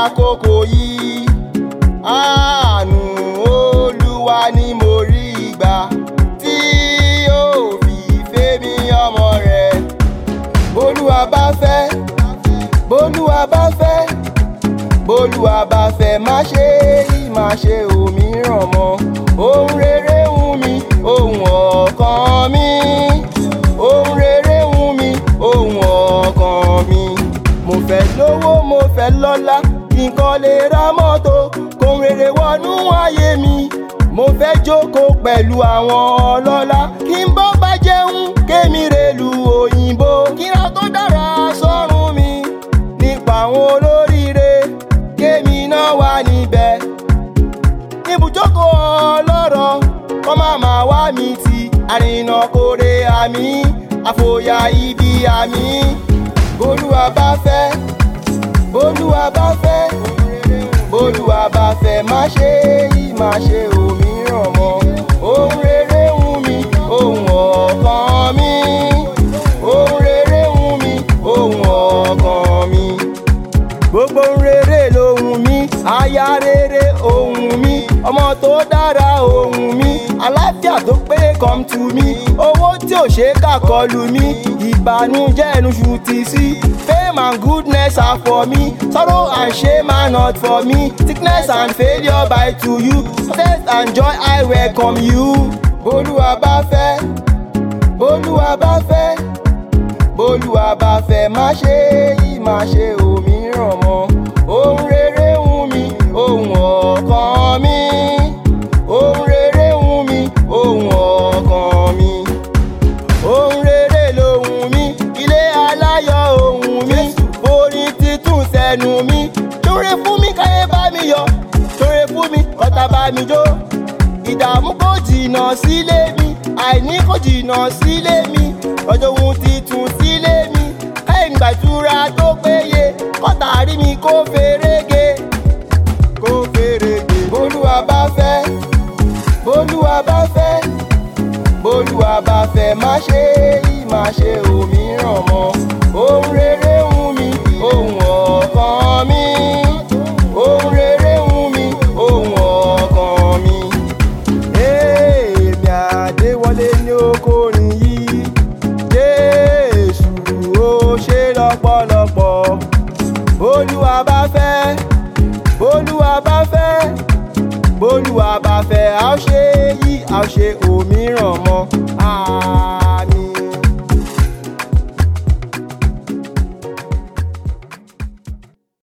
àkókò yìí àánú olúwa ni mo rí gbà tí ó fi fẹ́ mi ọmọ rẹ̀ bólúwa bá fẹ́ bólúwa bá fẹ́ bólúwa bá fẹ́ má ṣe yí má ṣe òmíràn mọ́ ohun rere wù mí ohun ọkàn mi ohun rere wù mí ohun ọkàn mi mo fẹ́ lówó mo fẹ́ lọ́lá kí n kàn lè ra mọ́tò kóhun rere wọnú ayé mi mo fẹ́ jókòó pẹ̀lú àwọn ọlọ́lá kí n bọ́ bá jẹun kémi rèlú òyìnbó kíra tó dára sọ́run mi nípa àwọn olóríire kémi náà wà níbẹ̀ ibùjókòó ọlọ́rọ̀ kọ́ má má wá mi tì àrìnà kórè àmì àfòyà ibi àmì bólúwa bá fẹ́ bólúwa bá fẹ́ bólúwa bá fẹ́ má ṣe yí má ṣe òmíràn mọ́ ohun rere wù mí ohun ọkàn mi ohun rere wù mí ohun ọkàn mi gbogbo ohun rere lohun mi aya rere ohun mi ọmọ tó dára ohun mi àlàáfíà tó pé come to me owó tí ò ṣe é kà kọlù mi ìbànújẹ́ ẹnu ṣù tì sí fame and goodness are for me sorrow and shame are not for me sickness and failure by to you success and joy I welcome you bólúwa bá fẹ́ bólúwa bá fẹ́ bólúwa bá fẹ́ má ṣe yí má ṣe òmíràn mọ́ ohun rere wù mí ohun ọkàn mi ohun rere wù mí ohun ọkàn mi ohun rere lohun mi ilé aláyọ̀ ohun mi orin títún sẹ́nu mi ṣoore fún mi káyé bá mi yọ̀ ṣoore fún mi ọ̀tá bá mi jó ìdààmú kò jìnnà sílé mi àìní kò jìnnà sílé mi ọjọ́ ohun titun sílé mi káyìn gbàdúrà tó péye kọ́tà rí mi kó ferege kó ferege bólúwa bá fẹ́ bólúwa bá fẹ́ bólúwa bá fẹ́ má ṣe yí má ṣe òmíràn mọ́ ohun rere wù mí ohun ọkàn mi ohun rere wù mí ohun ọkàn mi èmi àdéwọlé ní okòrin yìí jésù ó ṣe lọ́pọ̀lọpọ̀ bólúwa bá fẹ́ bólúwa bá fẹ́ bólúwa bá fẹ́ a ó ṣe yí a ó ṣe òmíràn mọ́